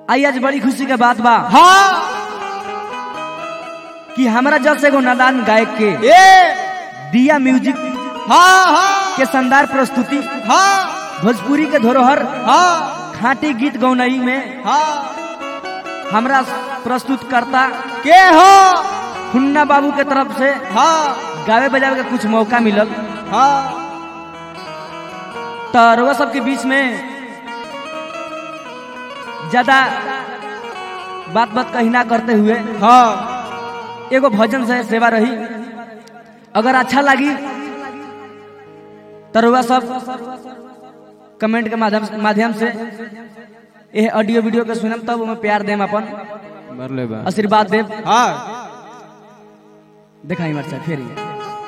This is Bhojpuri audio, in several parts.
आई आज बड़ी खुशी के बात बा हाँ कि हमरा जस एगो नादान गायक के ए दिया म्यूजिक हाँ हाँ के शानदार प्रस्तुति हाँ भोजपुरी के धरोहर हाँ खाटी गीत गौनई में हाँ हमरा प्रस्तुत करता के हो हुन्ना बाबू के तरफ से हाँ गावे बजावे के कुछ मौका मिलल हाँ तो रउआ सबके बीच में ज्यादा बात बात कही ना करते हुए हाँ एगो भजन से सेवा रही अगर अच्छा लगी तो रउआ सब कमेंट के माध्यम माध्यम से ये ऑडियो वीडियो के सुनम तब ओमे प्यार देम अपन मरले बा आशीर्वाद देव हाँ दिखाई मरचा फिर ये।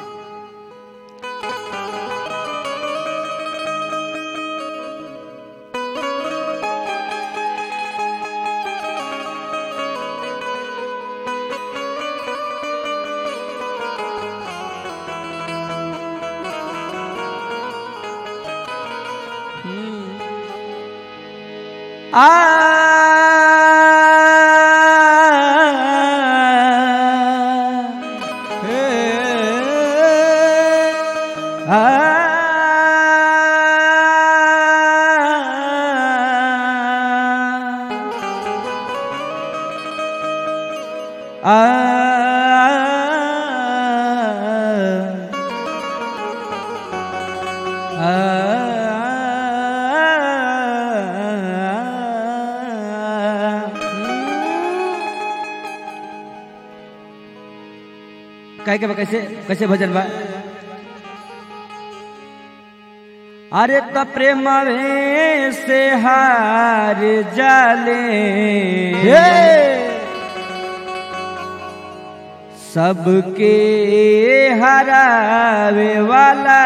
आ कहे के बा कैसे कैसे भजन बा अरे त प्रेमवे से हार जाले सबके हरावे वाला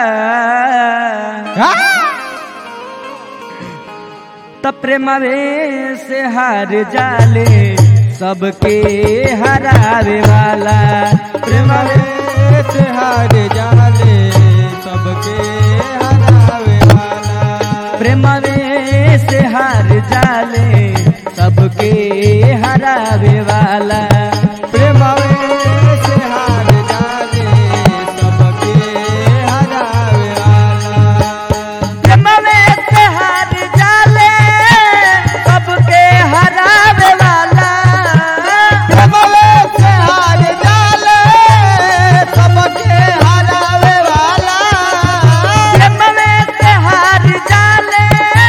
त प्रेमवे से हार जाले सबके हरावे वाला प्रेमवे से हार जाले सबके हरावे वाला प्रेमवे से हार जाले सबके हरावे वाला प्रेमवे से हार जाले सबके हरावे वाला प्रेमवे से हार जाले सबके हरावे वाला प्रेमवे से हार जाले सबके हरावे वाला प्रेमवे से हार जाले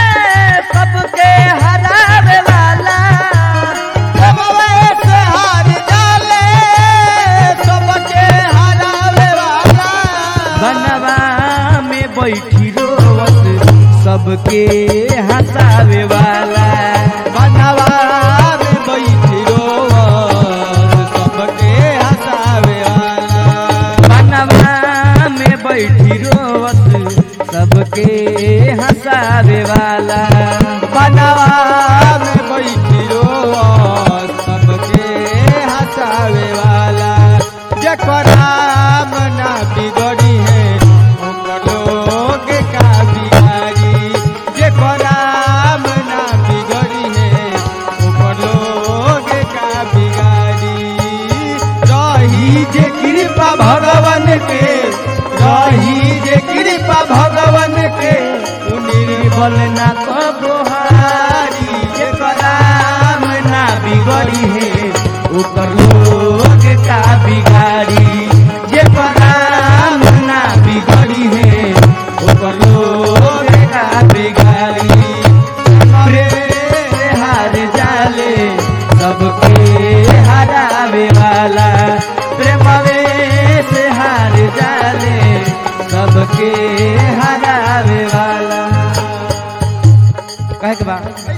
सबके हरावे वाला प्रेमवे से हार जाले सबके हरावे वाला बनवा में बैठी रोवत सबके हंसावे वाला बनवा में बैठी रोवत सबके हंसावे वाला बनवा में बैठी रोवत सबके हंसावे वाला बनवा में बैठी रोवत सबके हंसावे वाला जेकर नाम ना बिगड़ी है ओकर लोग का बिगाड़ी जेकर नाम ना बिगड़ी है ओकर लोग का बिगाड़ी रही जे कृपा भगवान के रही जे कृपा भगवान के उ निर्बल ना कबोहारी जेकर नाम ना बिगड़ी है ओकर लोग का बिगाड़ी जे नाम ना बिगड़ी है ओकर लोग का बिगाड़ी प्रेम से हार जाले सबके हरावे वाला प्रेमवे से हार जाले सबके हरावे वाला कहे के बा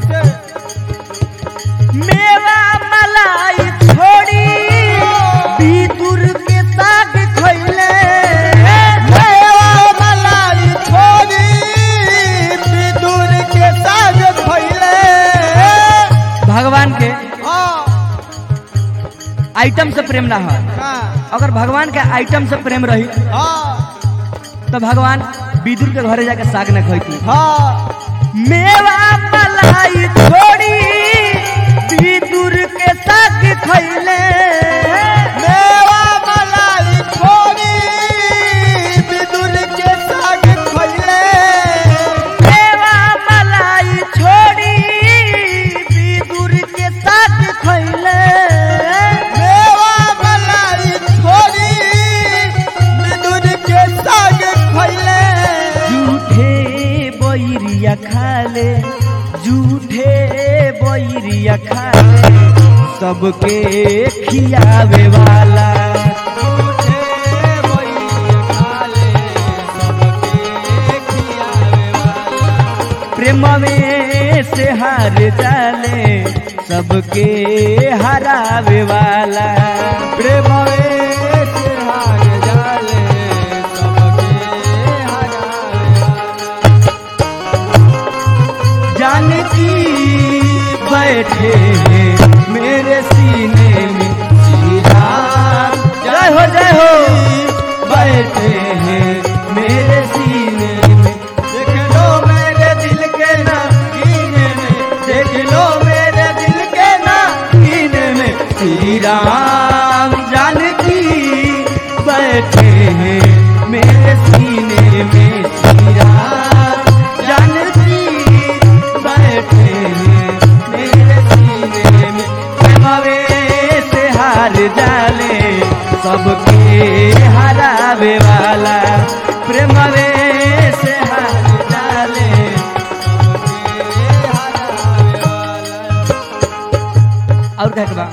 मेवा मलाई छोड़ी भीतुर के साग खैले मेवा मलाई छोड़ी विदुर के साग खैले भगवान के हाँ आइटम से प्रेम ना हो हाँ अगर भगवान के आइटम से प्रेम रही हाँ तो भगवान विदुर के घरे जाके साग न खैती हाँ मेवा मलाई छोड़ी बैरिया खाले सबके खियावे वाला झूठे बैरिया खाले सबके खियावे वाला प्रेम में से हार जाले सबके हरावे वाला प्रेम से हार जाले सबके हरावे जानकी बैठे हैं मेरे सीने में श्री राम जय हो जय हो बैठे हैं मेरे सीने में देख लो मेरे दिल के ना कीने में देख लो मेरे दिल के ना कीने में श्री राम जानकी बैठे हैं मेरे सीने में श्री राम जानकी बैठे हैं मेरे सीने में प्रेमवे से हार जाले सबके हरावे वाला प्रेमवे से हार जाले और कहे के बा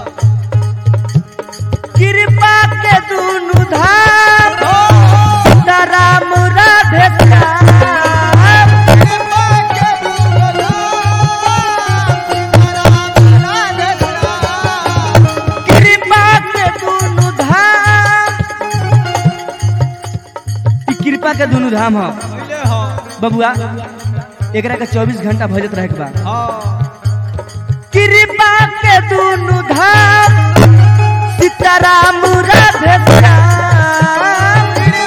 कृपा के दुनु धाम सीताराम राधे श्याम कृपा के कृपा के दुनु धाम ई कृपा के दुनु धाम ह बबुआ एकरा के 24 घंटा भजत रहे के बा कृपा के दुनु धाम सीताराम राधे श्याम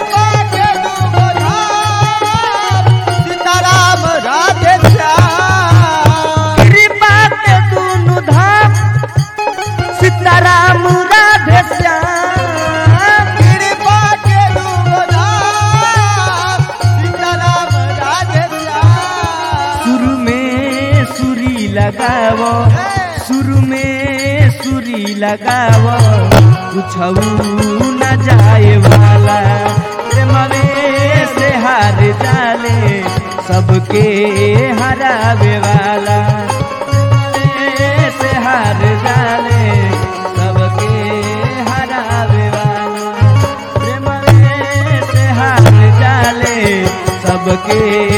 सीताराम राधे श्याम कृपा के दुनु धाम सीताराम राधे श्याम कृपा के धाम सीताराम राधे श्याम शुरू में सुरी लगावो शुरू में सुरी लगावो कुछ न जाए वाला प्रेमवे से हार जाले सबके हरावे वाला प्रेमवे से हार जाले सबके हरावे वाला प्रेमवे से हार जाले सबके